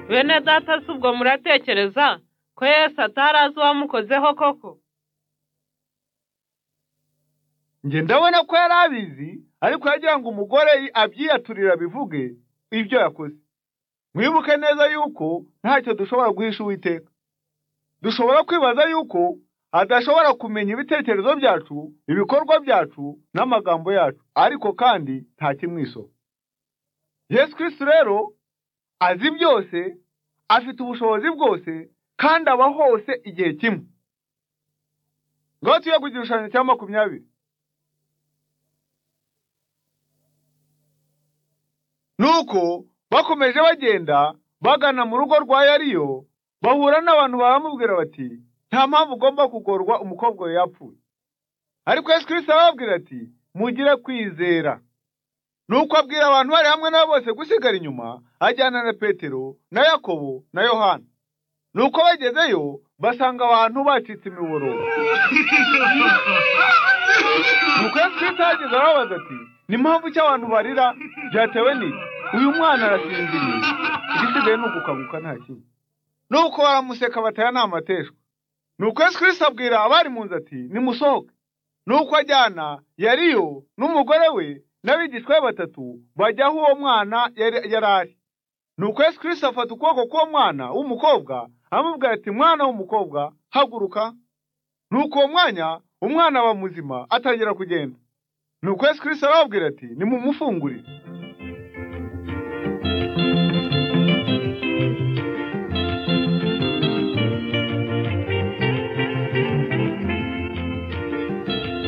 bene data si ubwo muratekereza ko Yesu atari azi uwamukozeho koko njye ndabona ko yari abizi ariko yagira ngo umugore abyiyaturire bivuge ibyo yakoze mwibuke neza yuko ntacyo dushobora guhisha uwiteka dushobora kwibaza yuko adashobora kumenya ibitekerezo byacu ibikorwa byacu n'amagambo yacu ariko kandi nta kimwisoko yesu kirisi rero azi byose afite ubushobozi bwose kandi aba hose igihe kimwe ngaho tuye ku igishushanyo cya makumyabiri nuko bakomeje bagenda bagana mu rugo rwa yariyo bahura n'abantu baramubwira bati nta mpamvu ugomba kugorwa umukobwa we yapfuye ariko Yesu kirisita arababwira ati mugire kwizera nuko abwira abantu bari hamwe nabo bose gusigara inyuma ajyana na petero na yakobo na yohana nuko bagezeyo basanga abantu bacitse imibororo nuko Yesu kirisita yageze arababaza ati ni mpamvu icyo abantu barira byatewe n'iki uyu mwana arasinziriye igisigaye ni ugukanguka nta kindi nuko baramuseka bataya ni amateshwa nuko Yesu kirisita abwira abari mu nzu ati nimusohoke nuko ajyana yariyo n'umugore we n'abigishwa be batatu bajya aho uwo mwana yari ari nuko Yesu kirisita afata ukuboko k'uwo mwana w'umukobwa amubwira ati mwana w'umukobwa haguruka nuko uwo mwanya umwana aba muzima atangira kugenda nuko Yesu kirisita arababwira ati nimumufungurire